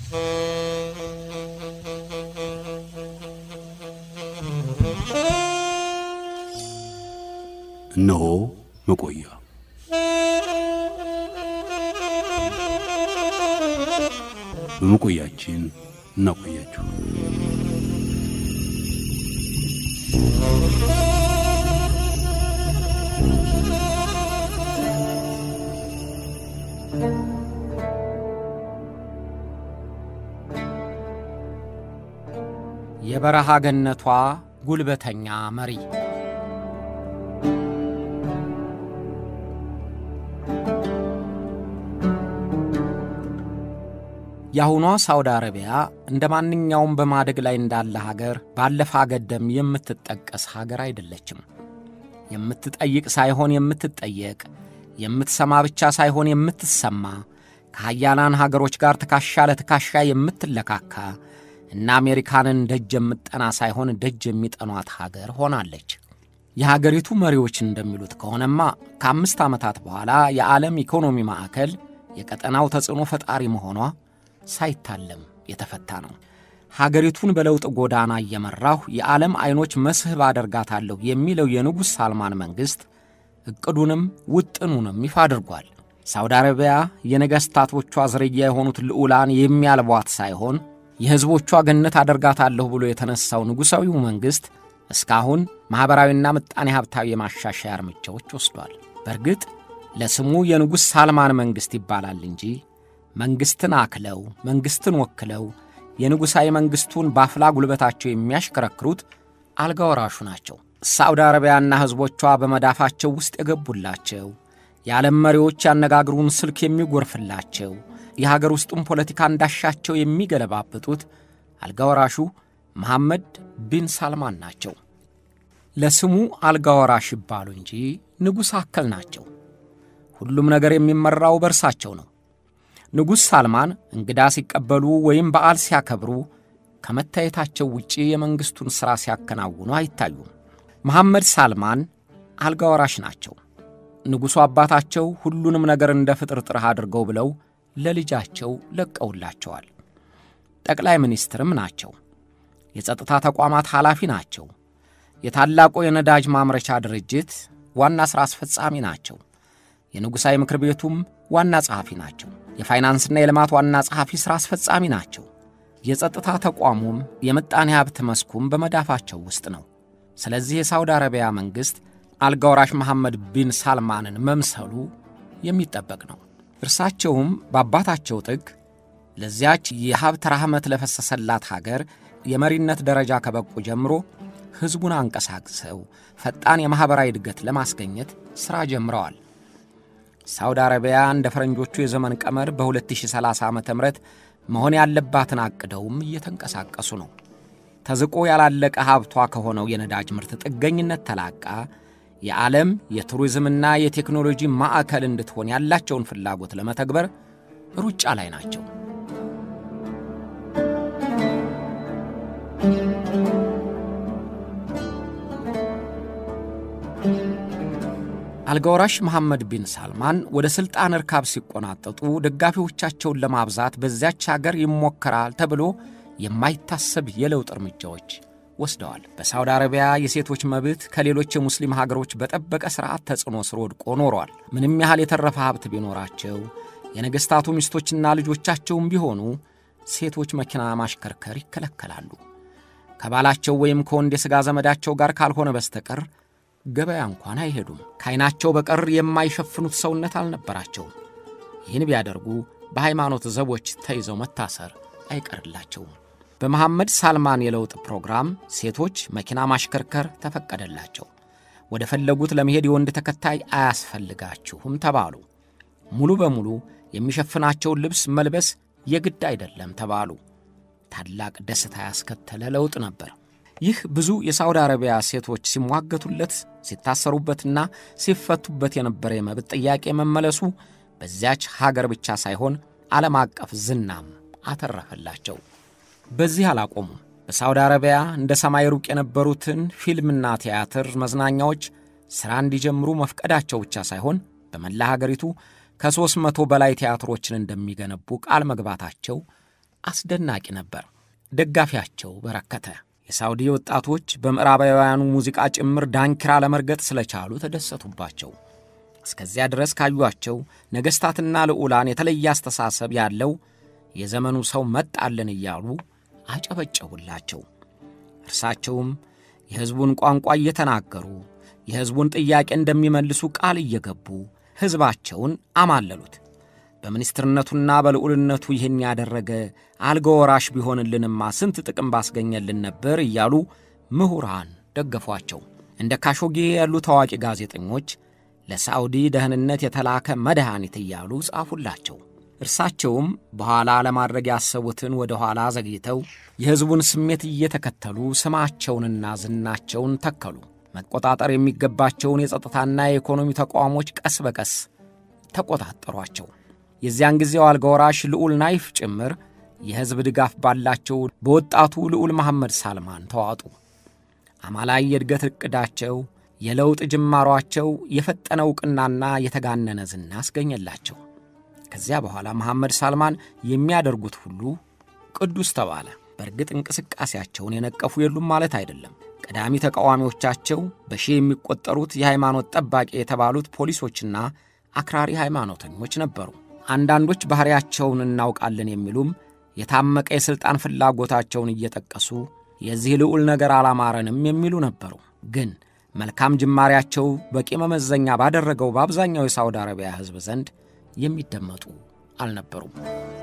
እነሆ መቆያ በመቆያችን እናቆያችሁ። የበረሃ ገነቷ ጉልበተኛ መሪ የአሁኗ ሳውዲ አረቢያ እንደ ማንኛውም በማደግ ላይ እንዳለ ሀገር ባለፈ አገደም የምትጠቀስ ሀገር አይደለችም። የምትጠይቅ ሳይሆን የምትጠየቅ፣ የምትሰማ ብቻ ሳይሆን የምትሰማ፣ ከሀያላን ሀገሮች ጋር ትከሻ ለትከሻ የምትለካካ እና አሜሪካንን ደጅ የምጠና ሳይሆን ደጅ የሚጠኗት ሀገር ሆናለች። የሀገሪቱ መሪዎች እንደሚሉት ከሆነማ ከአምስት ዓመታት በኋላ የዓለም ኢኮኖሚ ማዕከል የቀጠናው ተጽዕኖ ፈጣሪ መሆኗ ሳይታለም የተፈታ ነው። ሀገሪቱን በለውጥ ጎዳና እየመራሁ የዓለም ዐይኖች መስህብ አደርጋታለሁ የሚለው የንጉሥ ሳልማን መንግሥት ዕቅዱንም ውጥኑንም ይፋ አድርጓል። ሳውዲ አረቢያ የነገሥታቶቿ ዝርያ የሆኑት ልዑላን የሚያልቧት ሳይሆን የሕዝቦቿ ገነት አደርጋታለሁ ብሎ የተነሣው ንጉሣዊው መንግሥት እስካሁን ማኅበራዊና ምጣኔ ሀብታዊ የማሻሻያ እርምጃዎች ወስዷል። በእርግጥ ለስሙ የንጉሥ ሳልማን መንግሥት ይባላል እንጂ መንግሥትን አክለው መንግሥትን ወክለው የንጉሣዊ መንግሥቱን ባፍላ ጉልበታቸው የሚያሽከረክሩት አልጋ ወራሹ ናቸው። ሳዑዲ አረቢያና ሕዝቦቿ በመዳፋቸው ውስጥ የገቡላቸው የዓለም መሪዎች ያነጋግሩን ስልክ የሚጎርፍላቸው የሀገር ውስጡን ፖለቲካ እንዳሻቸው የሚገለባብጡት አልጋ ወራሹ መሐመድ ቢን ሳልማን ናቸው። ለስሙ አልጋ ወራሽ ይባሉ እንጂ ንጉሥ አከል ናቸው። ሁሉም ነገር የሚመራው በእርሳቸው ነው። ንጉሥ ሳልማን እንግዳ ሲቀበሉ ወይም በዓል ሲያከብሩ ከመታየታቸው ውጪ የመንግሥቱን ሥራ ሲያከናውኑ አይታዩም። መሐመድ ሳልማን አልጋ ወራሽ ናቸው። ንጉሡ አባታቸው ሁሉንም ነገር እንደ ፍጥርጥርህ አድርገው ብለው ለልጃቸው ለቀውላቸዋል። ጠቅላይ ሚኒስትርም ናቸው። የጸጥታ ተቋማት ኃላፊ ናቸው። የታላቁ የነዳጅ ማምረቻ ድርጅት ዋና ሥራ አስፈጻሚ ናቸው። የንጉሣዊ ምክር ቤቱም ዋና ጸሐፊ ናቸው። የፋይናንስና የልማት ዋና ጸሐፊ ሥራ አስፈጻሚ ናቸው። የጸጥታ ተቋሙም የምጣኔ ሀብት መስኩም በመዳፋቸው ውስጥ ነው። ስለዚህ የሳውዲ አረቢያ መንግሥት አልጋ ወራሽ መሐመድ ቢን ሳልማንን መምሰሉ የሚጠበቅ ነው። እርሳቸውም በአባታቸው ጥግ ለዚያች የሀብት ራህመት ለፈሰሰላት ሀገር የመሪነት ደረጃ ከበቁ ጀምሮ ሕዝቡን አንቀሳቅሰው ፈጣን የማኅበራዊ እድገት ለማስገኘት ሥራ ጀምረዋል። ሳውዲ አረቢያ እንደ ፈረንጆቹ የዘመን ቀመር በ2030 ዓ ም መሆን ያለባትን አቅደውም እየተንቀሳቀሱ ነው። ተዝቆ ያላለቀ ሀብቷ ከሆነው የነዳጅ ምርት ጥገኝነት ተላቃ የዓለም የቱሪዝምና የቴክኖሎጂ ማዕከል እንድትሆን ያላቸውን ፍላጎት ለመተግበር ሩጫ ላይ ናቸው። አልጋወራሽ መሐመድ ቢን ሳልማን ወደ ሥልጣን እርካብ ሲቆናጠጡ ደጋፊዎቻቸውን ለማብዛት በዚያች አገር ይሞከራል ተብሎ የማይታሰብ የለውጥ እርምጃዎች ወስደዋል። በሳውዲ አረቢያ የሴቶች መብት ከሌሎች የሙስሊም ሀገሮች በጠበቀ ሥርዓት ተጽዕኖ ስር ወድቆ ኖሯል። ምንም ያህል የተረፈ ሀብት ቢኖራቸው የነገሥታቱ ሚስቶችና ልጆቻቸውም ቢሆኑ ሴቶች መኪና ማሽከርከር ይከለከላሉ። ከባላቸው ወይም ከወንድ የሥጋ ዘመዳቸው ጋር ካልሆነ በስተቀር ገበያ እንኳን አይሄዱም። ከዐይናቸው በቀር የማይሸፍኑት ሰውነት አልነበራቸውም። ይህን ቢያደርጉ በሃይማኖት ዘቦች ተይዘው መታሰር አይቀርላቸውም። በመሐመድ ሳልማን የለውጥ ፕሮግራም ሴቶች መኪና ማሽከርከር ተፈቀደላቸው። ወደ ፈለጉት ለመሄድ የወንድ ተከታይ አያስፈልጋችሁም ተባሉ። ሙሉ በሙሉ የሚሸፍናቸውን ልብስ መልበስ የግድ አይደለም ተባሉ። ታላቅ ደስታ ያስከተለ ለውጥ ነበር። ይህ ብዙ የሳውዲ አረቢያ ሴቶች ሲሟገቱለት ሲታሰሩበትና ሲፈቱበት የነበረ የመብት ጥያቄ መመለሱ በዚያች ሀገር ብቻ ሳይሆን ዓለም አቀፍ ዝናም አተረፈላቸው። በዚህ አላቆሙም። በሳውዲ አረቢያ እንደ ሰማይ ሩቅ የነበሩትን ፊልምና ቲያትር መዝናኛዎች ሥራ እንዲጀምሩ መፍቀዳቸው ብቻ ሳይሆን በመላ ሀገሪቱ ከሦስት መቶ በላይ ቲያትሮችን እንደሚገነቡ ቃል መግባታቸው አስደናቂ ነበር። ደጋፊያቸው በረከተ። የሳውዲ ወጣቶች በምዕራባውያኑ ሙዚቃ ጭምር ዳንኪራ ለመርገጥ ስለቻሉ ተደሰቱባቸው። እስከዚያ ድረስ ካዩአቸው ነገሥታትና ልዑላን የተለየ አስተሳሰብ ያለው የዘመኑ ሰው መጣልን እያሉ አጨበጨቡላቸው። እርሳቸውም የሕዝቡን ቋንቋ እየተናገሩ የሕዝቡን ጥያቄ እንደሚመልሱ ቃል እየገቡ ሕዝባቸውን አማለሉት። በሚኒስትርነቱና በልዑልነቱ ይህን ያደረገ አልጋ ወራሽ ቢሆንልንማ ስንት ጥቅም ባስገኘልን ነበር እያሉ ምሁራን ደገፏቸው። እንደ ካሾጌ ያሉ ታዋቂ ጋዜጠኞች ለሳዑዲ ደህንነት የተላከ መድኃኒት እያሉ ጻፉላቸው። እርሳቸውም በኋላ ለማድረግ ያሰቡትን ወደ ኋላ ዘግይተው የሕዝቡን ስሜት እየተከተሉ ስማቸውንና ዝናቸውን ተከሉ። መቆጣጠር የሚገባቸውን የጸጥታና የኢኮኖሚ ተቋሞች ቀስ በቀስ ተቆጣጠሯቸው። የዚያን ጊዜው አልጋ ወራሽ ልዑል ናይፍ ጭምር የሕዝብ ድጋፍ ባላቸው በወጣቱ ልዑል መሐመድ ሳልማን ተዋጡ። አማላይ የእድገት ዕቅዳቸው፣ የለውጥ ጅማሯቸው የፈጠነ ዕውቅናና የተጋነነ ዝና አስገኘላቸው። ከዚያ በኋላ መሐመድ ሳልማን የሚያደርጉት ሁሉ ቅዱስ ተባለ። በእርግጥ እንቅስቃሴያቸውን የነቀፉ የሉም ማለት አይደለም። ቀዳሚ ተቃዋሚዎቻቸው በሺህ የሚቆጠሩት የሃይማኖት ጠባቂ የተባሉት ፖሊሶችና አክራሪ ሃይማኖተኞች ነበሩ። አንዳንዶች ባሕሪያቸውን እናውቃለን የሚሉም የታመቀ የሥልጣን ፍላጎታቸውን እየጠቀሱ የዚህ ልዑል ነገር አላማረንም የሚሉ ነበሩ። ግን መልካም ጅማሬያቸው በቂ መመዘኛ ባደረገው በአብዛኛው የሳውዲ አረቢያ ሕዝብ ዘንድ የሚደመጡ አልነበሩም።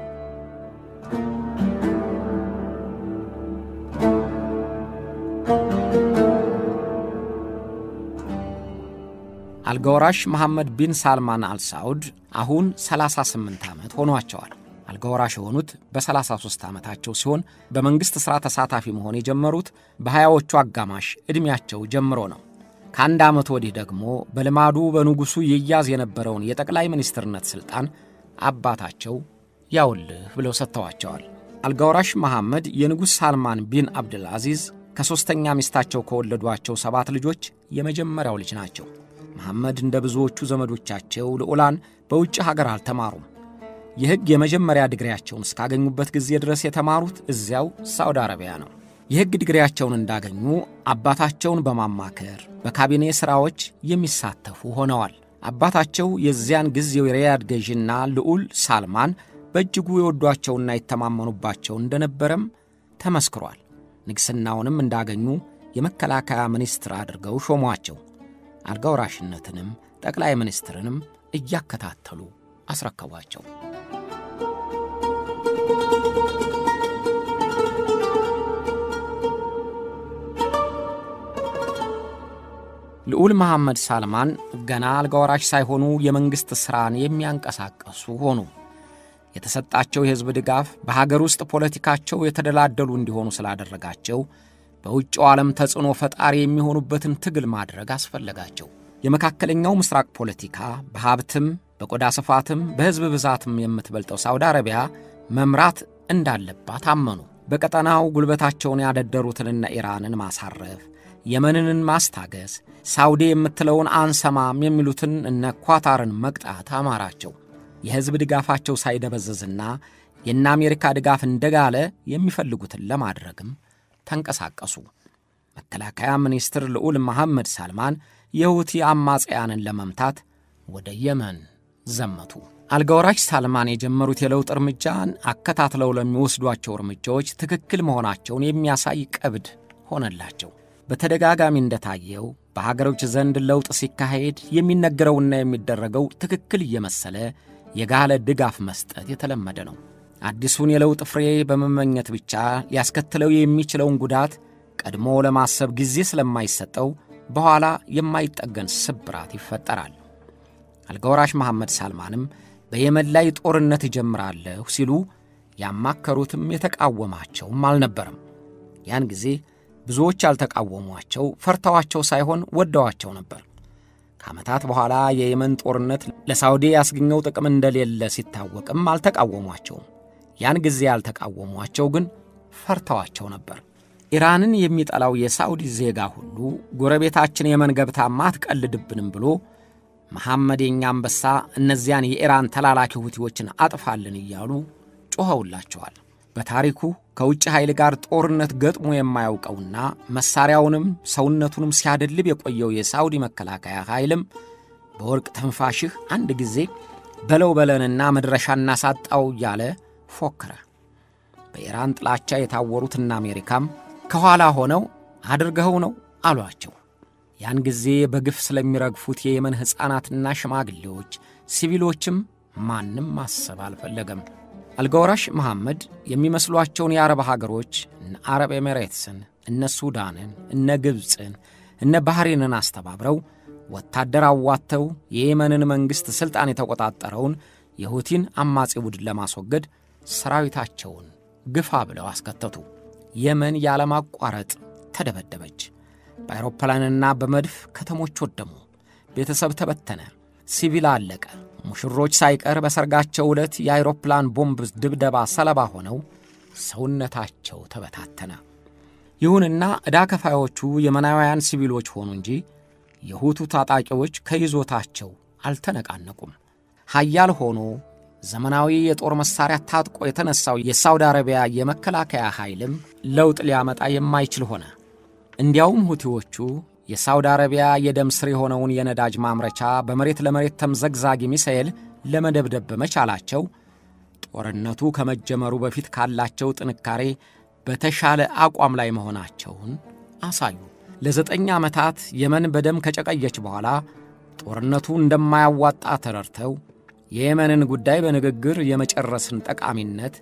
አልጋወራሽ መሐመድ ቢን ሳልማን አልሳውድ አሁን 38 ዓመት ሆኗቸዋል። አልጋወራሽ የሆኑት በ33 ዓመታቸው ሲሆን በመንግሥት ሥራ ተሳታፊ መሆን የጀመሩት በሀያዎቹ አጋማሽ ዕድሜያቸው ጀምሮ ነው። ከአንድ ዓመት ወዲህ ደግሞ በልማዱ በንጉሡ ይያዝ የነበረውን የጠቅላይ ሚኒስትርነት ሥልጣን አባታቸው ያውልህ ብለው ሰጥተዋቸዋል። አልጋወራሽ መሐመድ የንጉሥ ሳልማን ቢን አብድል አዚዝ ከሦስተኛ ሚስታቸው ከወለዷቸው ሰባት ልጆች የመጀመሪያው ልጅ ናቸው። መሐመድ እንደ ብዙዎቹ ዘመዶቻቸው ልዑላን በውጭ ሀገር አልተማሩም። የሕግ የመጀመሪያ ዲግሪያቸውን እስካገኙበት ጊዜ ድረስ የተማሩት እዚያው ሳውዲ አረቢያ ነው። የሕግ ዲግሪያቸውን እንዳገኙ አባታቸውን በማማከር በካቢኔ ሥራዎች የሚሳተፉ ሆነዋል። አባታቸው የዚያን ጊዜው የሪያድ ገዢና ልዑል ሳልማን በእጅጉ የወዷቸውና የተማመኑባቸው እንደነበረም ተመስክሯል። ንግሥናውንም እንዳገኙ የመከላከያ ሚኒስትር አድርገው ሾሟቸው። አልጋ ወራሽነትንም ጠቅላይ ሚኒስትርንም እያከታተሉ አስረከቧቸው። ልዑል መሐመድ ሳልማን ገና አልጋ ወራሽ ሳይሆኑ የመንግሥት ሥራን የሚያንቀሳቀሱ ሆኑ። የተሰጣቸው የሕዝብ ድጋፍ በሀገር ውስጥ ፖለቲካቸው የተደላደሉ እንዲሆኑ ስላደረጋቸው በውጭው ዓለም ተጽዕኖ ፈጣሪ የሚሆኑበትን ትግል ማድረግ አስፈለጋቸው። የመካከለኛው ምስራቅ ፖለቲካ በሀብትም በቆዳ ስፋትም በሕዝብ ብዛትም የምትበልጠው ሳውዲ አረቢያ መምራት እንዳለባት አመኑ። በቀጠናው ጉልበታቸውን ያደደሩትንና ኢራንን ማሳረፍ፣ የመንን ማስታገስ፣ ሳውዲ የምትለውን አንሰማም የሚሉትን እነ ኳታርን መቅጣት አማራቸው። የሕዝብ ድጋፋቸው ሳይደበዝዝና የእነ አሜሪካ ድጋፍ እንደጋለ የሚፈልጉትን ለማድረግም ተንቀሳቀሱ። መከላከያ ሚኒስትር ልዑል መሐመድ ሳልማን የሁቲ አማጽያንን ለመምታት ወደ የመን ዘመቱ። አልጋወራሽ ሳልማን የጀመሩት የለውጥ እርምጃን አከታትለው ለሚወስዷቸው እርምጃዎች ትክክል መሆናቸውን የሚያሳይ ቀብድ ሆነላቸው። በተደጋጋሚ እንደታየው በሀገሮች ዘንድ ለውጥ ሲካሄድ የሚነገረውና የሚደረገው ትክክል እየመሰለ የጋለ ድጋፍ መስጠት የተለመደ ነው። አዲሱን የለውጥ ፍሬ በመመኘት ብቻ ሊያስከትለው የሚችለውን ጉዳት ቀድሞ ለማሰብ ጊዜ ስለማይሰጠው በኋላ የማይጠገን ስብራት ይፈጠራል። አልጋወራሽ መሐመድ ሳልማንም በየመን ላይ ጦርነት እጀምራለሁ ሲሉ ያማከሩትም የተቃወማቸውም አልነበረም። ያን ጊዜ ብዙዎች ያልተቃወሟቸው ፈርተዋቸው ሳይሆን ወደዋቸው ነበር። ከዓመታት በኋላ የየመን ጦርነት ለሳውዲ ያስገኘው ጥቅም እንደሌለ ሲታወቅም አልተቃወሟቸውም። ያን ጊዜ ያልተቃወሟቸው ግን ፈርተዋቸው ነበር። ኢራንን የሚጠላው የሳውዲ ዜጋ ሁሉ ጎረቤታችን የመን ገብታ ማትቀልድብንም ብሎ መሐመድ የኛ አንበሳ እነዚያን የኢራን ተላላኪ ሁቲዎችን አጥፋልን እያሉ ጮኸውላቸዋል። በታሪኩ ከውጭ ኃይል ጋር ጦርነት ገጥሞ የማያውቀውና መሣሪያውንም ሰውነቱንም ሲያደልብ የቆየው የሳውዲ መከላከያ ኃይልም በወርቅ ተንፋሽህ አንድ ጊዜ በለው በለንና መድረሻ እናሳጣው እያለ ፎከረ። በኢራን ጥላቻ የታወሩትና አሜሪካም ከኋላ ሆነው አድርገኸው ነው አሏቸው። ያን ጊዜ በግፍ ስለሚረግፉት የየመን ሕፃናትና ሽማግሌዎች፣ ሲቪሎችም ማንም ማሰብ አልፈለገም። አልጋወራሽ መሐመድ የሚመስሏቸውን የአረብ ሀገሮች እነ አረብ ኤሜሬትስን፣ እነ ሱዳንን፣ እነ ግብፅን፣ እነ ባህሬንን አስተባብረው ወታደር አዋጥተው የየመንን መንግሥት ሥልጣን የተቆጣጠረውን የሁቲን አማጺ ቡድን ለማስወገድ ሰራዊታቸውን ግፋ ብለው አስከተቱ። የመን ያለማቋረጥ ተደበደበች። በአውሮፕላንና በመድፍ ከተሞች ወደሙ። ቤተሰብ ተበተነ። ሲቪል አለቀ። ሙሽሮች ሳይቀር በሰርጋቸው ዕለት የአውሮፕላን ቦምብ ድብደባ ሰለባ ሆነው ሰውነታቸው ተበታተነ። ይሁንና ዕዳ ከፋዮቹ የመናውያን ሲቪሎች ሆኑ እንጂ የሁቱ ታጣቂዎች ከይዞታቸው አልተነቃነቁም። ኃያል ሆኖ ዘመናዊ የጦር መሣሪያ ታጥቆ የተነሳው የሳውዲ አረቢያ የመከላከያ ኃይልም ለውጥ ሊያመጣ የማይችል ሆነ። እንዲያውም ሁቲዎቹ የሳውዲ አረቢያ የደም ስር የሆነውን የነዳጅ ማምረቻ በመሬት ለመሬት ተምዘግዛጊ ሚሳኤል ለመደብደብ በመቻላቸው ጦርነቱ ከመጀመሩ በፊት ካላቸው ጥንካሬ በተሻለ አቋም ላይ መሆናቸውን አሳዩ። ለዘጠኝ ዓመታት የመን በደም ከጨቀየች በኋላ ጦርነቱ እንደማያዋጣ ተረድተው የየመንን ጉዳይ በንግግር የመጨረስን ጠቃሚነት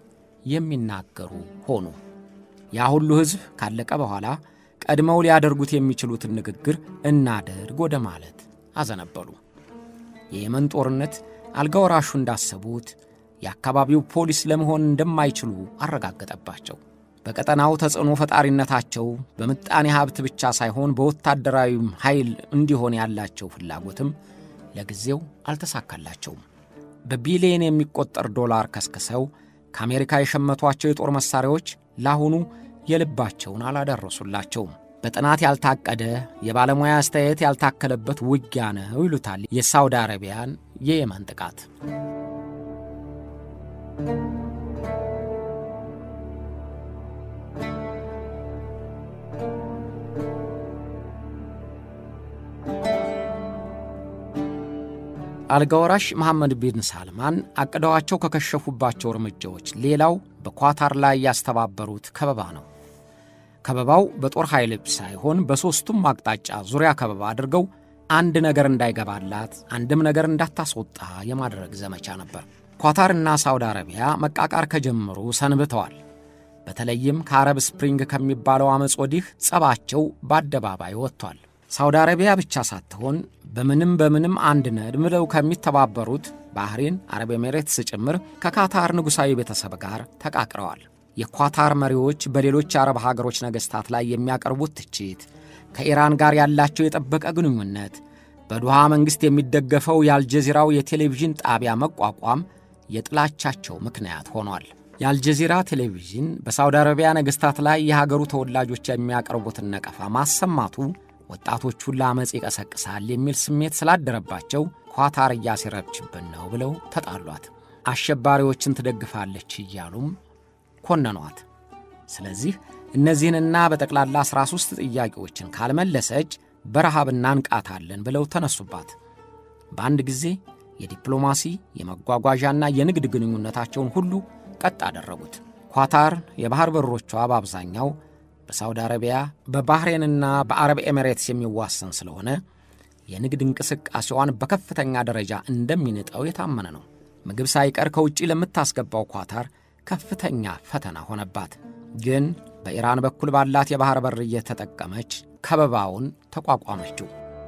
የሚናገሩ ሆኑ። ያ ሁሉ ሕዝብ ካለቀ በኋላ ቀድመው ሊያደርጉት የሚችሉትን ንግግር እናደርግ ወደ ማለት አዘነበሉ። የየመን ጦርነት አልጋ ወራሹ እንዳሰቡት የአካባቢው ፖሊስ ለመሆን እንደማይችሉ አረጋገጠባቸው። በቀጠናው ተጽዕኖ ፈጣሪነታቸው በምጣኔ ሀብት ብቻ ሳይሆን በወታደራዊም ኃይል እንዲሆን ያላቸው ፍላጎትም ለጊዜው አልተሳካላቸውም። በቢሊየን የሚቆጠር ዶላር ከስክሰው ከአሜሪካ የሸመቷቸው የጦር መሣሪያዎች ለአሁኑ የልባቸውን አላደረሱላቸውም። በጥናት ያልታቀደ የባለሙያ አስተያየት ያልታከለበት ውጊያ ነው ይሉታል የሳውዲ አረቢያን የየመን ጥቃት። አልጋወራሽ መሐመድ ቢን ሳልማን አቅደዋቸው ከከሸፉባቸው እርምጃዎች ሌላው በኳታር ላይ ያስተባበሩት ከበባ ነው። ከበባው በጦር ኃይል ሳይሆን በሦስቱም አቅጣጫ ዙሪያ ከበባ አድርገው አንድ ነገር እንዳይገባላት፣ አንድም ነገር እንዳታስወጣ የማድረግ ዘመቻ ነበር። ኳታርና ሳውዲ አረቢያ መቃቃር ከጀመሩ ሰንብተዋል። በተለይም ከአረብ ስፕሪንግ ከሚባለው ዓመፅ ወዲህ ጸባቸው በአደባባይ ወጥቷል። ሳውዲ አረቢያ ብቻ ሳትሆን በምንም በምንም አንድ ነን ብለው ከሚተባበሩት ባህሬን፣ አረብ ኤሜሬትስ ጭምር ከካታር ንጉሣዊ ቤተሰብ ጋር ተቃቅረዋል። የኳታር መሪዎች በሌሎች የአረብ ሀገሮች ነገሥታት ላይ የሚያቀርቡት ትችት፣ ከኢራን ጋር ያላቸው የጠበቀ ግንኙነት፣ በዱሃ መንግሥት የሚደገፈው የአልጀዚራው የቴሌቪዥን ጣቢያ መቋቋም የጥላቻቸው ምክንያት ሆኗል። የአልጀዚራ ቴሌቪዥን በሳውዲ አረቢያ ነገሥታት ላይ የሀገሩ ተወላጆች የሚያቀርቡትን ነቀፋ ማሰማቱ ወጣቶቹን ለአመፅ ይቀሰቅሳል የሚል ስሜት ስላደረባቸው ኳታር እያሴረችብን ነው ብለው ተጣሏት። አሸባሪዎችን ትደግፋለች እያሉም ኮነኗት። ስለዚህ እነዚህንና በጠቅላላ 13 ጥያቄዎችን ካልመለሰች በረሃብ እናንቃታለን ብለው ተነሱባት። በአንድ ጊዜ የዲፕሎማሲ የመጓጓዣና የንግድ ግንኙነታቸውን ሁሉ ቀጥ አደረጉት። ኳታር የባሕር በሮቿ በአብዛኛው በሳውዲ አረቢያ በባሕሬንና በአረብ ኤሚሬትስ የሚዋሰን ስለሆነ የንግድ እንቅስቃሴዋን በከፍተኛ ደረጃ እንደሚንጠው የታመነ ነው። ምግብ ሳይቀር ከውጭ ለምታስገባው ኳታር ከፍተኛ ፈተና ሆነባት። ግን በኢራን በኩል ባላት የባሕር በር እየተጠቀመች ከበባውን ተቋቋመችው።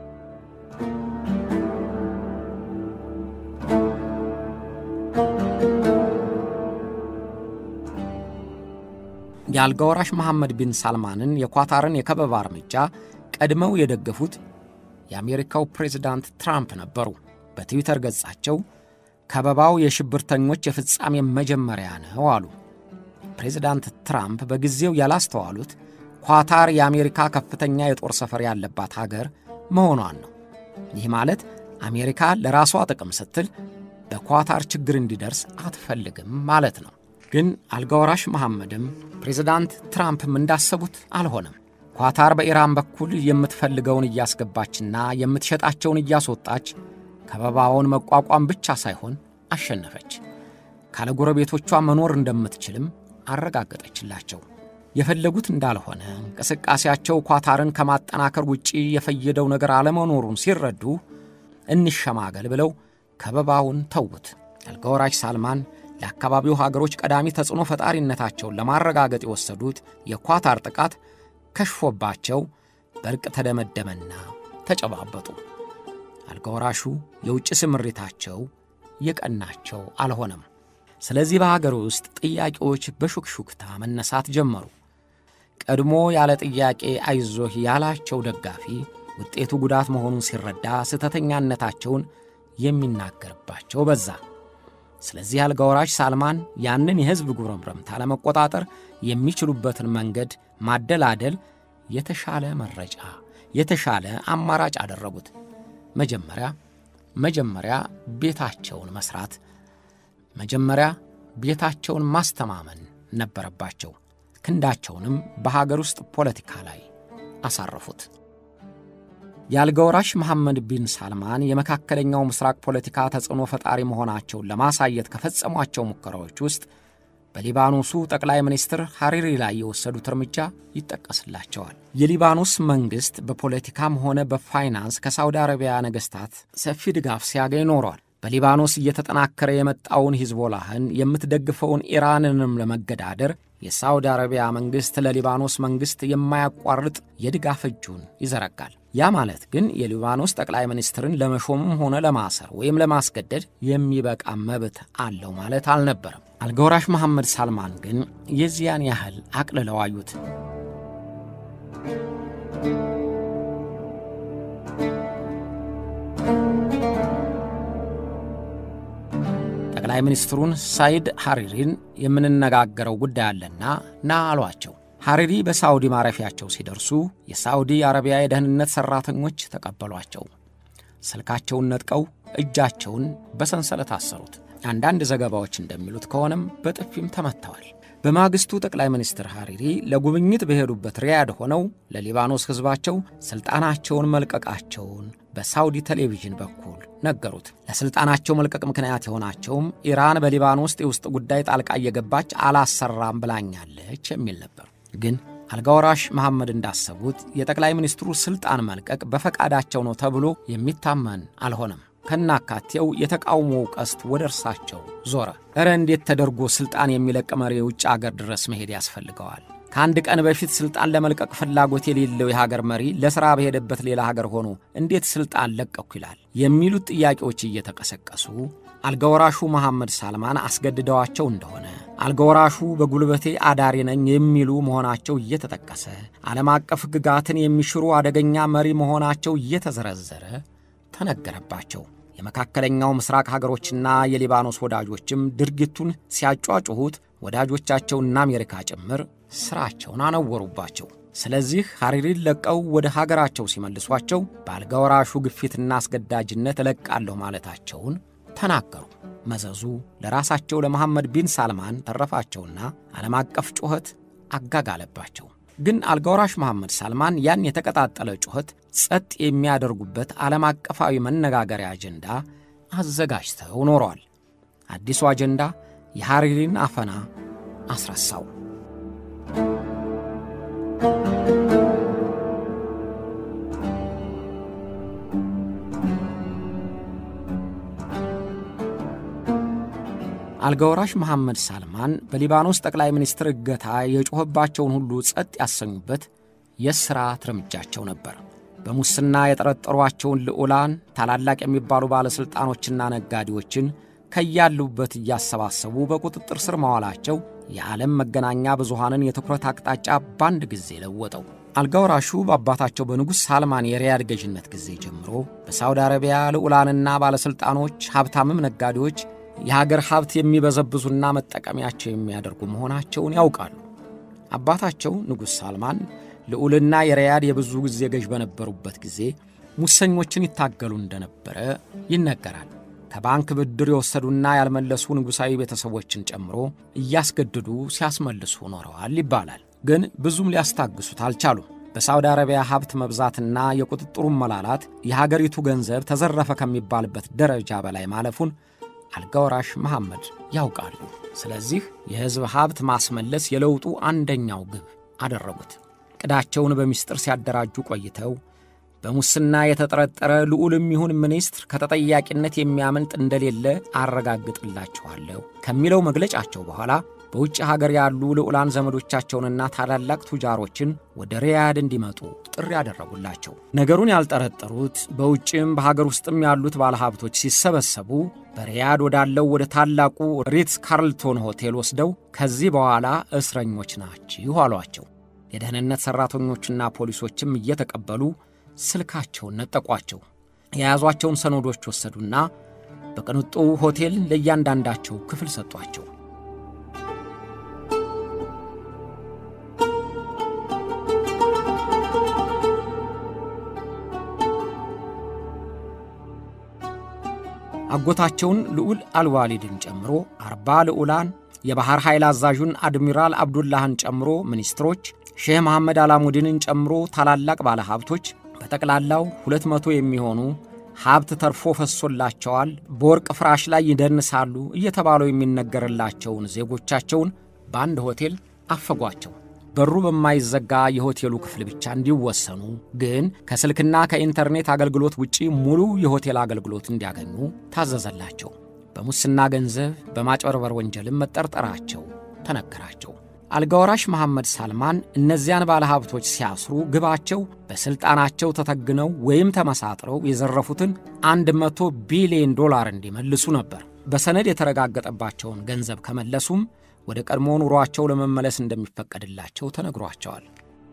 የአልጋ ወራሽ መሐመድ ቢን ሳልማንን የኳታርን የከበባ እርምጃ ቀድመው የደገፉት የአሜሪካው ፕሬዝዳንት ትራምፕ ነበሩ። በትዊተር ገጻቸው ከበባው የሽብርተኞች የፍጻሜ መጀመሪያ ነው አሉ። ፕሬዝዳንት ትራምፕ በጊዜው ያላስተዋሉት ኳታር የአሜሪካ ከፍተኛ የጦር ሰፈር ያለባት ሀገር መሆኗን ነው። ይህ ማለት አሜሪካ ለራሷ ጥቅም ስትል በኳታር ችግር እንዲደርስ አትፈልግም ማለት ነው። ግን አልጋወራሽ መሐመድም ፕሬዝዳንት ትራምፕም እንዳሰቡት አልሆነም። ኳታር በኢራን በኩል የምትፈልገውን እያስገባችና የምትሸጣቸውን እያስወጣች ከበባውን መቋቋም ብቻ ሳይሆን አሸነፈች። ካለ ጎረቤቶቿ መኖር እንደምትችልም አረጋገጠችላቸው። የፈለጉት እንዳልሆነ እንቅስቃሴያቸው ኳታርን ከማጠናከር ውጪ የፈየደው ነገር አለመኖሩን ሲረዱ እንሸማገል ብለው ከበባውን ተዉት። አልጋወራሽ ሳልማን ለአካባቢው ሀገሮች ቀዳሚ ተጽዕኖ ፈጣሪነታቸውን ለማረጋገጥ የወሰዱት የኳታር ጥቃት ከሽፎባቸው በእርቅ ተደመደመና ተጨባበጡ። አልጋወራሹ የውጭ ስምሪታቸው የቀናቸው አልሆነም። ስለዚህ በሀገር ውስጥ ጥያቄዎች በሹክሹክታ መነሳት ጀመሩ። ቀድሞ ያለ ጥያቄ አይዞህ ያላቸው ደጋፊ ውጤቱ ጉዳት መሆኑን ሲረዳ ስህተተኛነታቸውን የሚናገርባቸው በዛ። ስለዚህ አልጋወራሽ ሳልማን ያንን የሕዝብ ጉረምረምታ ለመቆጣጠር የሚችሉበትን መንገድ ማደላደል የተሻለ መረጫ፣ የተሻለ አማራጭ አደረጉት። መጀመሪያ መጀመሪያ ቤታቸውን መስራት፣ መጀመሪያ ቤታቸውን ማስተማመን ነበረባቸው። ክንዳቸውንም በሀገር ውስጥ ፖለቲካ ላይ አሳረፉት። የአልጋወራሽ መሐመድ ቢን ሳልማን የመካከለኛው ምስራቅ ፖለቲካ ተጽዕኖ ፈጣሪ መሆናቸውን ለማሳየት ከፈጸሟቸው ሙከራዎች ውስጥ በሊባኖሱ ጠቅላይ ሚኒስትር ሐሪሪ ላይ የወሰዱት እርምጃ ይጠቀስላቸዋል። የሊባኖስ መንግሥት በፖለቲካም ሆነ በፋይናንስ ከሳውዲ አረቢያ ነገሥታት ሰፊ ድጋፍ ሲያገኝ ኖሯል። በሊባኖስ እየተጠናከረ የመጣውን ሂዝቦላህን የምትደግፈውን ኢራንንም ለመገዳደር የሳውዲ አረቢያ መንግሥት ለሊባኖስ መንግሥት የማያቋርጥ የድጋፍ እጁን ይዘረጋል። ያ ማለት ግን የሊባኖስ ጠቅላይ ሚኒስትርን ለመሾምም ሆነ ለማሰር ወይም ለማስገደድ የሚበቃ መብት አለው ማለት አልነበረም። አልጋወራሽ መሐመድ ሳልማን ግን የዚያን ያህል አቅልለው አዩት። ጠቅላይ ሚኒስትሩን ሳይድ ሐሪሪን የምንነጋገረው ጉዳይ አለና ና አሏቸው። ሐሪሪ በሳዑዲ ማረፊያቸው ሲደርሱ የሳዑዲ አረቢያ የደህንነት ሠራተኞች ተቀበሏቸው። ስልካቸውን ነጥቀው እጃቸውን በሰንሰለት አሰሩት። አንዳንድ ዘገባዎች እንደሚሉት ከሆነም በጥፊም ተመትተዋል። በማግስቱ ጠቅላይ ሚኒስትር ሐሪሪ ለጉብኝት በሄዱበት ሪያድ ሆነው ለሊባኖስ ሕዝባቸው ሥልጣናቸውን መልቀቃቸውን በሳውዲ ቴሌቪዥን በኩል ነገሩት። ለሥልጣናቸው መልቀቅ ምክንያት የሆናቸውም ኢራን በሊባኖስ የውስጥ ጉዳይ ጣልቃ እየገባች አላሰራም ብላኛለች የሚል ነበር። ግን አልጋወራሽ መሐመድ እንዳሰቡት የጠቅላይ ሚኒስትሩ ሥልጣን መልቀቅ በፈቃዳቸው ነው ተብሎ የሚታመን አልሆነም። ከናካቴው የተቃውሞው ቀስት ወደ እርሳቸው ዞረ። እረ እንዴት ተደርጎ ሥልጣን የሚለቅ መሪ የውጭ አገር ድረስ መሄድ ያስፈልገዋል? ከአንድ ቀን በፊት ሥልጣን ለመልቀቅ ፍላጎት የሌለው የሀገር መሪ ለሥራ በሄደበት ሌላ ሀገር ሆኖ እንዴት ሥልጣን ለቀኩ ይላል? የሚሉት ጥያቄዎች እየተቀሰቀሱ አልጋወራሹ መሐመድ ሳልማን አስገድደዋቸው እንደሆነ አልጋወራሹ በጉልበቴ አዳሪ ነኝ የሚሉ መሆናቸው እየተጠቀሰ ዓለም አቀፍ ሕግጋትን የሚሽሩ አደገኛ መሪ መሆናቸው እየተዘረዘረ ተነገረባቸው። የመካከለኛው ምስራቅ ሀገሮችና የሊባኖስ ወዳጆችም ድርጊቱን ሲያጯጩሁት ወዳጆቻቸውና አሜሪካ ጭምር ሥራቸውን አነወሩባቸው። ስለዚህ ሐሪሪን ለቀው ወደ ሀገራቸው ሲመልሷቸው በአልጋወራሹ ግፊትና አስገዳጅነት እለቃለሁ ማለታቸውን ተናገሩ። መዘዙ ለራሳቸው ለመሐመድ ቢን ሳልማን ተረፋቸውና ዓለም አቀፍ ጩኸት አጋጋለባቸው። ግን አልጋወራሽ መሐመድ ሳልማን ያን የተቀጣጠለ ጩኸት ጸጥ የሚያደርጉበት ዓለም አቀፋዊ መነጋገሪያ አጀንዳ አዘጋጅተው ኖረዋል። አዲሱ አጀንዳ የሐሪሪን አፈና አስረሳው። አልጋወራሽ መሐመድ ሳልማን በሊባኖስ ጠቅላይ ሚኒስትር እገታ የጮኸባቸውን ሁሉ ጸጥ ያሰኙበት የሥርዓት እርምጃቸው ነበር። በሙስና የጠረጠሯቸውን ልዑላን፣ ታላላቅ የሚባሉ ባለሥልጣኖችና ነጋዴዎችን ከያሉበት እያሰባሰቡ በቁጥጥር ስር ማዋላቸው የዓለም መገናኛ ብዙሃንን የትኩረት አቅጣጫ በአንድ ጊዜ ለወጠው። አልጋወራሹ በአባታቸው በንጉሥ ሳልማን የሪያድ ገዥነት ጊዜ ጀምሮ በሳውዲ አረቢያ ልዑላንና ባለሥልጣኖች፣ ሀብታምም ነጋዴዎች የሀገር ሀብት የሚበዘብዙና መጠቀሚያቸው የሚያደርጉ መሆናቸውን ያውቃሉ። አባታቸው ንጉሥ ሳልማን ልዑልና የሪያድ የብዙ ጊዜ ገዥ በነበሩበት ጊዜ ሙሰኞችን ይታገሉ እንደነበረ ይነገራል። ከባንክ ብድር የወሰዱና ያልመለሱ ንጉሣዊ ቤተሰቦችን ጨምሮ እያስገድዱ ሲያስመልሱ ኖረዋል ይባላል። ግን ብዙም ሊያስታግሱት አልቻሉም። በሳውዲ አረቢያ ሀብት መብዛትና የቁጥጥሩን መላላት የሀገሪቱ ገንዘብ ተዘረፈ ከሚባልበት ደረጃ በላይ ማለፉን አልጋወራሽ መሐመድ ያውቃሉ። ስለዚህ የሕዝብ ሀብት ማስመለስ የለውጡ አንደኛው ግብ አደረጉት። ዕቅዳቸውን በምስጢር ሲያደራጁ ቆይተው በሙስና የተጠረጠረ ልዑልም ይሁን ሚኒስትር ከተጠያቂነት የሚያመልጥ እንደሌለ አረጋግጥላችኋለሁ ከሚለው መግለጫቸው በኋላ በውጭ ሀገር ያሉ ልዑላን ዘመዶቻቸውንና ታላላቅ ቱጃሮችን ወደ ሪያድ እንዲመጡ ጥሪ ያደረጉላቸው። ነገሩን ያልጠረጠሩት በውጭም በሀገር ውስጥም ያሉት ባለሀብቶች ሲሰበሰቡ በሪያድ ወዳለው ወደ ታላቁ ሪትስ ካርልቶን ሆቴል ወስደው ከዚህ በኋላ እስረኞች ናችሁ አሏቸው። የደህንነት ሠራተኞችና ፖሊሶችም እየተቀበሉ ስልካቸውን ነጠቋቸው። የያዟቸውን ሰነዶች ወሰዱና በቅንጡ ሆቴል ለእያንዳንዳቸው ክፍል ሰጧቸው። አጎታቸውን ልዑል አልዋሊድን ጨምሮ አርባ ልዑላን የባሕር ኃይል አዛዡን አድሚራል አብዱላህን ጨምሮ ሚኒስትሮች፣ ሼህ መሐመድ አላሙዲንን ጨምሮ ታላላቅ ባለሀብቶች በጠቅላላው ሁለት መቶ የሚሆኑ ሀብት ተርፎ ፈሶላቸዋል፣ በወርቅ ፍራሽ ላይ ይደንሳሉ እየተባለው የሚነገርላቸውን ዜጎቻቸውን በአንድ ሆቴል አፈጓቸው። በሩ በማይዘጋ የሆቴሉ ክፍል ብቻ እንዲወሰኑ ግን ከስልክና ከኢንተርኔት አገልግሎት ውጪ ሙሉ የሆቴል አገልግሎት እንዲያገኙ ታዘዘላቸው። በሙስና ገንዘብ በማጭበርበር ወንጀልም መጠርጠራቸው ተነገራቸው። አልጋወራሽ መሐመድ ሳልማን እነዚያን ባለሀብቶች ሲያስሩ ግባቸው በሥልጣናቸው ተተግነው ወይም ተመሳጥረው የዘረፉትን አንድ መቶ ቢሊዮን ዶላር እንዲመልሱ ነበር። በሰነድ የተረጋገጠባቸውን ገንዘብ ከመለሱም ወደ ቀድሞ ኑሯቸው ለመመለስ እንደሚፈቀድላቸው ተነግሯቸዋል።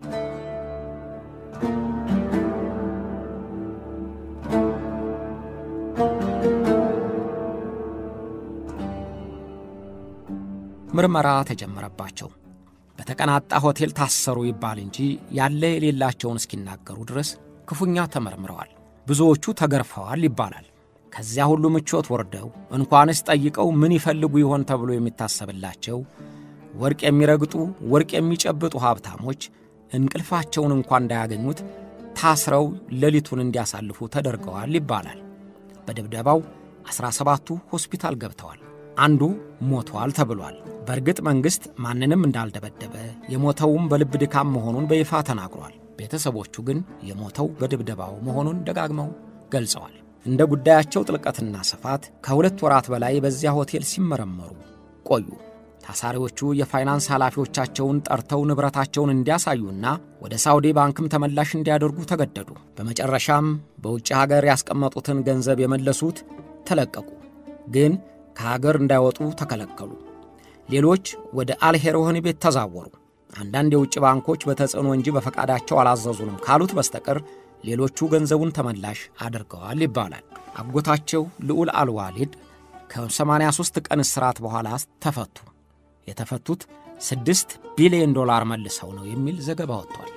ምርመራ ተጀመረባቸው። በተቀናጣ ሆቴል ታሰሩ ይባል እንጂ ያለ የሌላቸውን እስኪናገሩ ድረስ ክፉኛ ተመርምረዋል። ብዙዎቹ ተገርፈዋል ይባላል። ከዚያ ሁሉ ምቾት ወርደው እንኳንስ ጠይቀው ምን ይፈልጉ ይሆን ተብሎ የሚታሰብላቸው ወርቅ የሚረግጡ ወርቅ የሚጨብጡ ሀብታሞች እንቅልፋቸውን እንኳ እንዳያገኙት ታስረው ሌሊቱን እንዲያሳልፉ ተደርገዋል ይባላል። በድብደባው ዐሥራ ሰባቱ ሆስፒታል ገብተዋል። አንዱ ሞቷል ተብሏል። በእርግጥ መንግሥት ማንንም እንዳልደበደበ የሞተውም በልብ ድካም መሆኑን በይፋ ተናግሯል። ቤተሰቦቹ ግን የሞተው በድብደባው መሆኑን ደጋግመው ገልጸዋል። እንደ ጉዳያቸው ጥልቀትና ስፋት ከሁለት ወራት በላይ በዚያ ሆቴል ሲመረመሩ ቆዩ። ታሳሪዎቹ የፋይናንስ ኃላፊዎቻቸውን ጠርተው ንብረታቸውን እንዲያሳዩና ወደ ሳውዲ ባንክም ተመላሽ እንዲያደርጉ ተገደዱ። በመጨረሻም በውጭ ሀገር ያስቀመጡትን ገንዘብ የመለሱት ተለቀቁ። ግን ከሀገር እንዳይወጡ ተከለከሉ። ሌሎች ወደ አልሄር ወህኒ ቤት ተዛወሩ። አንዳንድ የውጭ ባንኮች በተጽዕኖ እንጂ በፈቃዳቸው አላዘዙንም ካሉት በስተቀር ሌሎቹ ገንዘቡን ተመላሽ አድርገዋል ይባላል። አጎታቸው ልዑል አልዋሊድ ከ83 ቀን እስራት በኋላ ተፈቱ። የተፈቱት ስድስት ቢሊዮን ዶላር መልሰው ነው የሚል ዘገባ ወጥቷል።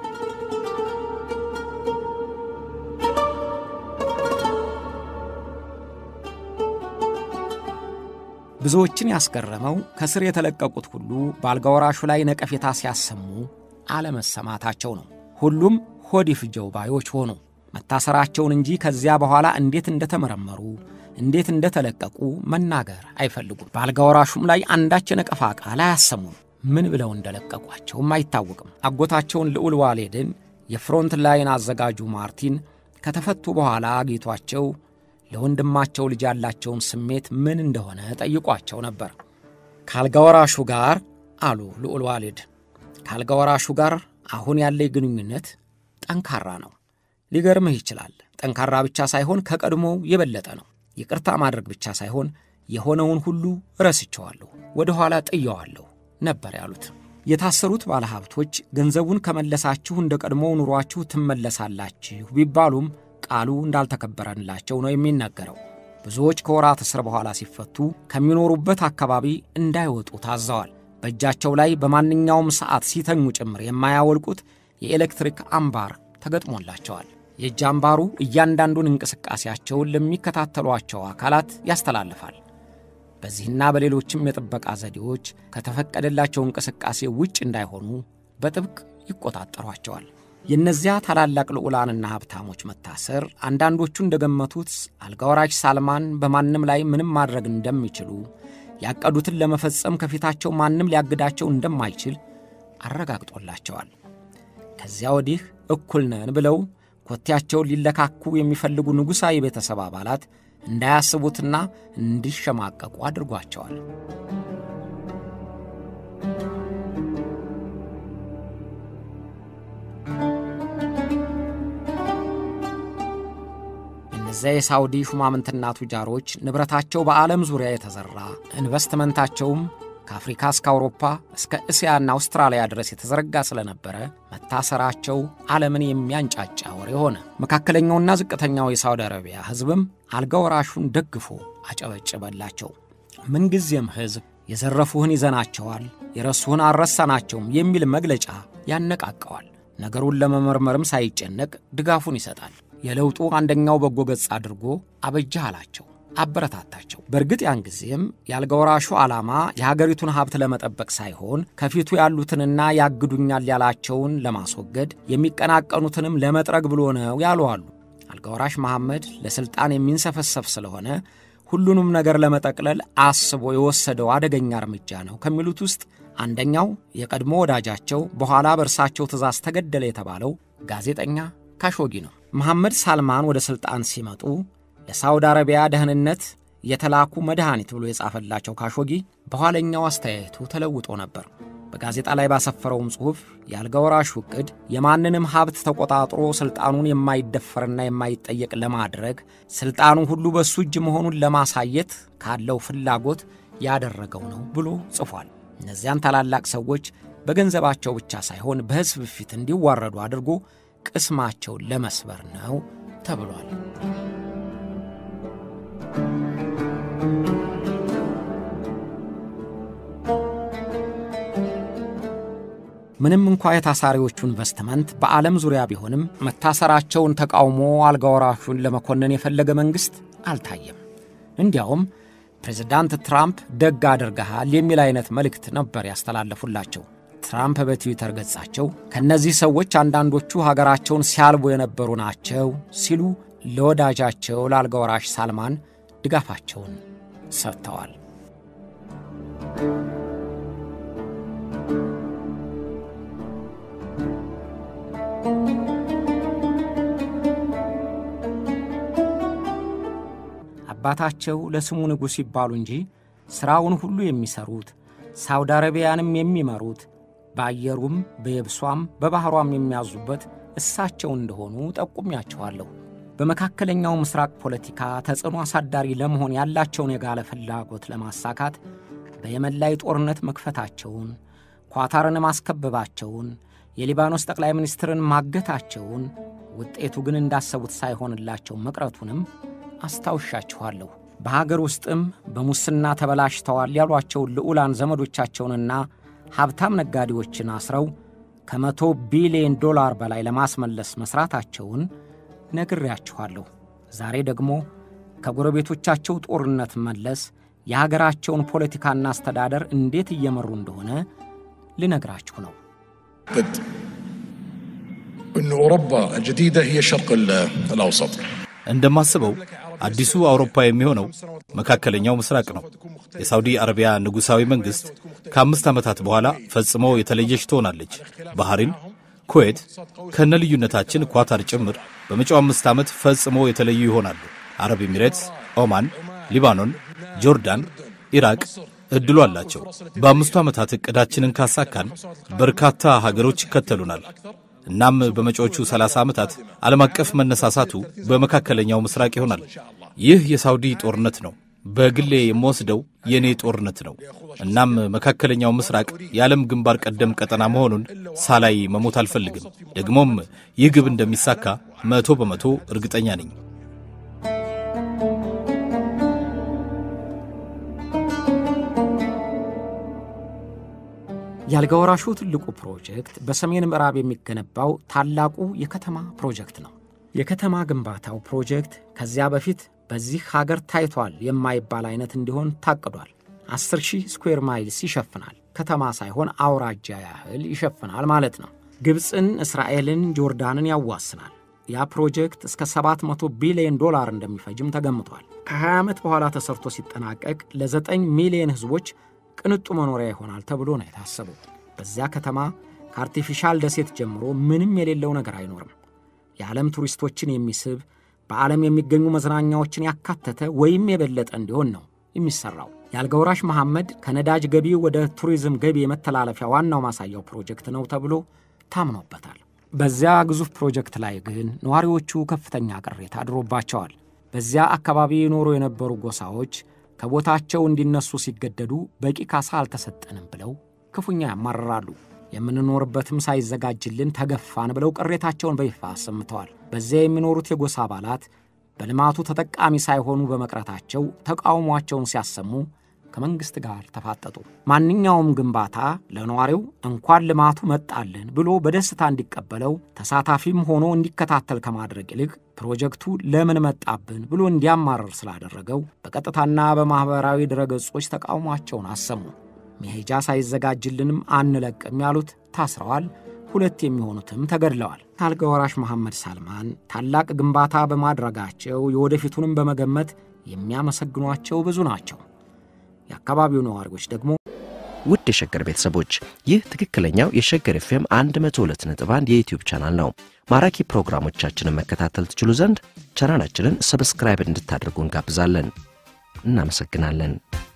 ብዙዎችን ያስገረመው ከስር የተለቀቁት ሁሉ በአልጋ ወራሹ ላይ ነቀፌታ ሲያሰሙ አለመሰማታቸው ነው። ሁሉም ሆድ ይፍጀው ባዮች ሆኑ። መታሰራቸውን እንጂ ከዚያ በኋላ እንዴት እንደተመረመሩ እንዴት እንደተለቀቁ መናገር አይፈልጉም። በአልጋ ወራሹም ላይ አንዳች የነቀፋ ቃል አያሰሙም። ምን ብለው እንደለቀቋቸውም አይታወቅም። አጎታቸውን ልዑል ዋሌድን የፍሮንት ላይን አዘጋጁ ማርቲን ከተፈቱ በኋላ አግኝቷቸው ለወንድማቸው ልጅ ያላቸውን ስሜት ምን እንደሆነ ጠይቋቸው ነበር። ከአልጋ ወራሹ ጋር አሉ ልዑል ዋሌድ፣ ከአልጋ ወራሹ ጋር አሁን ያለኝ ግንኙነት ጠንካራ ነው። ሊገርምህ ይችላል። ጠንካራ ብቻ ሳይሆን ከቀድሞው የበለጠ ነው። ይቅርታ ማድረግ ብቻ ሳይሆን የሆነውን ሁሉ ረስቸዋለሁ፣ ወደ ኋላ ጥየዋለሁ ነበር ያሉት። የታሰሩት ባለሀብቶች ገንዘቡን ከመለሳችሁ እንደ ቀድሞው ኑሯችሁ ትመለሳላችሁ ቢባሉም ቃሉ እንዳልተከበረላቸው ነው የሚነገረው። ብዙዎች ከወራት እስር በኋላ ሲፈቱ ከሚኖሩበት አካባቢ እንዳይወጡ ታዘዋል። በእጃቸው ላይ በማንኛውም ሰዓት ሲተኙ ጭምር የማያወልቁት የኤሌክትሪክ አምባር ተገጥሞላቸዋል። የእጅ አምባሩ እያንዳንዱን እንቅስቃሴያቸውን ለሚከታተሏቸው አካላት ያስተላልፋል። በዚህና በሌሎችም የጥበቃ ዘዴዎች ከተፈቀደላቸው እንቅስቃሴ ውጭ እንዳይሆኑ በጥብቅ ይቆጣጠሯቸዋል። የእነዚያ ታላላቅ ልዑላንና ሀብታሞች መታሰር አንዳንዶቹ እንደገመቱት አልጋወራሽ ሳልማን በማንም ላይ ምንም ማድረግ እንደሚችሉ ያቀዱትን ለመፈጸም ከፊታቸው ማንም ሊያግዳቸው እንደማይችል አረጋግጦላቸዋል። ከዚያ ወዲህ እኩል ነን ብለው ኮቴያቸውን ሊለካኩ የሚፈልጉ ንጉሣዊ ቤተሰብ አባላት እንዳያስቡትና እንዲሸማቀቁ አድርጓቸዋል። እነዚያ የሳውዲ ሹማምንትና ቱጃሮች ንብረታቸው በዓለም ዙሪያ የተዘራ ኢንቨስትመንታቸውም ከአፍሪካ እስከ አውሮፓ እስከ እስያና አውስትራሊያ ድረስ የተዘረጋ ስለነበረ መታሰራቸው ዓለምን የሚያንጫጫ ወሬ ሆነ። መካከለኛውና ዝቅተኛው የሳውዲ አረቢያ ሕዝብም አልጋ ወራሹን ደግፎ አጨበጭበላቸው። ምንጊዜም ሕዝብ የዘረፉህን ይዘናቸዋል፣ የረሱህን አልረሳናቸውም የሚል መግለጫ ያነቃቀዋል። ነገሩን ለመመርመርም ሳይጨነቅ ድጋፉን ይሰጣል። የለውጡ አንደኛው በጎ ገጽ አድርጎ አበጃህ አላቸው፣ አበረታታቸው። በእርግጥ ያን ጊዜም የአልጋ ወራሹ ዓላማ የሀገሪቱን ሀብት ለመጠበቅ ሳይሆን ከፊቱ ያሉትንና ያግዱኛል ያላቸውን ለማስወገድ የሚቀናቀኑትንም ለመጥረግ ብሎ ነው ያሉ አሉ። አልጋ ወራሽ መሐመድ ለሥልጣን የሚንሰፈሰፍ ስለሆነ ሁሉንም ነገር ለመጠቅለል አስቦ የወሰደው አደገኛ እርምጃ ነው ከሚሉት ውስጥ አንደኛው የቀድሞ ወዳጃቸው በኋላ በእርሳቸው ትእዛዝ ተገደለ የተባለው ጋዜጠኛ ካሾጊ ነው። መሐመድ ሳልማን ወደ ሥልጣን ሲመጡ ለሳውዲ አረቢያ ደህንነት የተላኩ መድኃኒት ብሎ የጻፈላቸው ካሾጊ በኋለኛው አስተያየቱ ተለውጦ ነበር። በጋዜጣ ላይ ባሰፈረውም ጽሑፍ የአልጋ ወራሹ ዕቅድ የማንንም ሀብት ተቆጣጥሮ ሥልጣኑን የማይደፈርና የማይጠየቅ ለማድረግ ሥልጣኑ ሁሉ በእሱ እጅ መሆኑን ለማሳየት ካለው ፍላጎት ያደረገው ነው ብሎ ጽፏል። እነዚያን ታላላቅ ሰዎች በገንዘባቸው ብቻ ሳይሆን በሕዝብ ፊት እንዲዋረዱ አድርጎ ቅስማቸውን ለመስበር ነው ተብሏል። ምንም እንኳ የታሳሪዎቹ ኢንቨስትመንት በዓለም ዙሪያ ቢሆንም መታሰራቸውን ተቃውሞ አልጋ ወራሹን ለመኮነን የፈለገ መንግሥት አልታየም። እንዲያውም ፕሬዝዳንት ትራምፕ ደግ አድርገሃል የሚል አይነት መልእክት ነበር ያስተላለፉላቸው። ትራምፕ በትዊተር ገጻቸው ከእነዚህ ሰዎች አንዳንዶቹ ሀገራቸውን ሲያልቡ የነበሩ ናቸው ሲሉ ለወዳጃቸው ለአልጋ ወራሽ ሳልማን ድጋፋቸውን ሰጥተዋል። አባታቸው ለስሙ ንጉሥ ይባሉ እንጂ ሥራውን ሁሉ የሚሠሩት ሳውዲ አረቢያንም የሚመሩት በአየሩም በየብሷም በባሕሯም የሚያዙበት እሳቸው እንደሆኑ ጠቁሚያቸዋለሁ። በመካከለኛው ምስራቅ ፖለቲካ ተጽዕኖ አሳዳሪ ለመሆን ያላቸውን የጋለ ፍላጎት ለማሳካት በየመን ላይ ጦርነት መክፈታቸውን፣ ኳታርን ማስከበባቸውን፣ የሊባኖስ ጠቅላይ ሚኒስትርን ማገታቸውን፣ ውጤቱ ግን እንዳሰቡት ሳይሆንላቸው መቅረቱንም አስታውሻችኋለሁ። በሀገር ውስጥም በሙስና ተበላሽተዋል ያሏቸውን ልዑላን ዘመዶቻቸውንና ሀብታም ነጋዴዎችን አስረው ከመቶ ቢሊዮን ዶላር በላይ ለማስመለስ መሥራታቸውን ነግሬያችኋለሁ። ዛሬ ደግሞ ከጎረቤቶቻቸው ጦርነት መለስ የሀገራቸውን ፖለቲካና አስተዳደር እንዴት እየመሩ እንደሆነ ልነግራችሁ ነው። أن أوروبا الجديدة هي الشرق الأوسط እንደማስበው አዲሱ አውሮፓ የሚሆነው መካከለኛው ምስራቅ ነው። የሳውዲ አረቢያ ንጉሣዊ መንግሥት ከአምስት ዓመታት በኋላ ፈጽሞ የተለየች ትሆናለች። ባህሪን፣ ኩዌት ከነ ልዩነታችን ኳታር ጭምር በመጪው አምስት ዓመት ፈጽሞ የተለዩ ይሆናሉ። አረብ ኤሚሬትስ፣ ኦማን፣ ሊባኖን፣ ጆርዳን፣ ኢራቅ እድሉ አላቸው። በአምስቱ ዓመታት ዕቅዳችንን ካሳካን በርካታ ሀገሮች ይከተሉናል። እናም በመጪዎቹ 30 ዓመታት ዓለም አቀፍ መነሳሳቱ በመካከለኛው ምስራቅ ይሆናል። ይህ የሳውዲ ጦርነት ነው። በግሌ የምወስደው የእኔ ጦርነት ነው። እናም መካከለኛው ምስራቅ የዓለም ግንባር ቀደም ቀጠና መሆኑን ሳላይ መሞት አልፈልግም። ደግሞም ይህ ግብ እንደሚሳካ መቶ በመቶ እርግጠኛ ነኝ። የአልጋ ወራሹ ትልቁ ፕሮጀክት በሰሜን ምዕራብ የሚገነባው ታላቁ የከተማ ፕሮጀክት ነው። የከተማ ግንባታው ፕሮጀክት ከዚያ በፊት በዚህ ሀገር ታይቷል የማይባል አይነት እንዲሆን ታቅዷል። 10 ሺህ ስኩዌር ማይልስ ይሸፍናል። ከተማ ሳይሆን አውራጃ ያህል ይሸፍናል ማለት ነው። ግብፅን፣ እስራኤልን፣ ጆርዳንን ያዋስናል። ያ ፕሮጀክት እስከ 700 ቢሊዮን ዶላር እንደሚፈጅም ተገምቷል። ከ20 ዓመት በኋላ ተሰርቶ ሲጠናቀቅ ለ9 ሚሊዮን ሕዝቦች ቅንጡ መኖሪያ ይሆናል ተብሎ ነው የታሰበው። በዚያ ከተማ ከአርቲፊሻል ደሴት ጀምሮ ምንም የሌለው ነገር አይኖርም። የዓለም ቱሪስቶችን የሚስብ በዓለም የሚገኙ መዝናኛዎችን ያካተተ ወይም የበለጠ እንዲሆን ነው የሚሠራው። የአልጋውራሽ መሐመድ ከነዳጅ ገቢ ወደ ቱሪዝም ገቢ የመተላለፊያ ዋናው ማሳያው ፕሮጀክት ነው ተብሎ ታምኖበታል። በዚያ ግዙፍ ፕሮጀክት ላይ ግን ነዋሪዎቹ ከፍተኛ ቅሬታ አድሮባቸዋል። በዚያ አካባቢ ይኖሩ የነበሩ ጎሳዎች ከቦታቸው እንዲነሱ ሲገደዱ በቂ ካሳ አልተሰጠንም ብለው ክፉኛ ያማርራሉ። የምንኖርበትም ሳይዘጋጅልን ተገፋን ብለው ቅሬታቸውን በይፋ አሰምተዋል። በዚያ የሚኖሩት የጎሳ አባላት በልማቱ ተጠቃሚ ሳይሆኑ በመቅረታቸው ተቃውሟቸውን ሲያሰሙ ከመንግሥት ጋር ተፋጠጡ። ማንኛውም ግንባታ ለነዋሪው እንኳን ልማቱ መጣልን ብሎ በደስታ እንዲቀበለው ተሳታፊም ሆኖ እንዲከታተል ከማድረግ ይልቅ ፕሮጀክቱ ለምን መጣብን ብሎ እንዲያማርር ስላደረገው በቀጥታና በማኅበራዊ ድረገጾች ተቃውሟቸውን አሰሙ። መሄጃ ሳይዘጋጅልንም አንለቅም ያሉት ታስረዋል። ሁለት የሚሆኑትም ተገድለዋል። አልጋ ወራሽ መሐመድ ሳልማን ታላቅ ግንባታ በማድረጋቸው የወደፊቱንም በመገመት የሚያመሰግኗቸው ብዙ ናቸው። የአካባቢው ነዋሪዎች ደግሞ ውድ የሸገር ቤተሰቦች ይህ ትክክለኛው የሸገር ኤፍኤም 102.1 የዩትዩብ ቻናል ነው። ማራኪ ፕሮግራሞቻችንን መከታተል ትችሉ ዘንድ ቻናላችንን ሰብስክራይብ እንድታደርጉ እንጋብዛለን። እናመሰግናለን።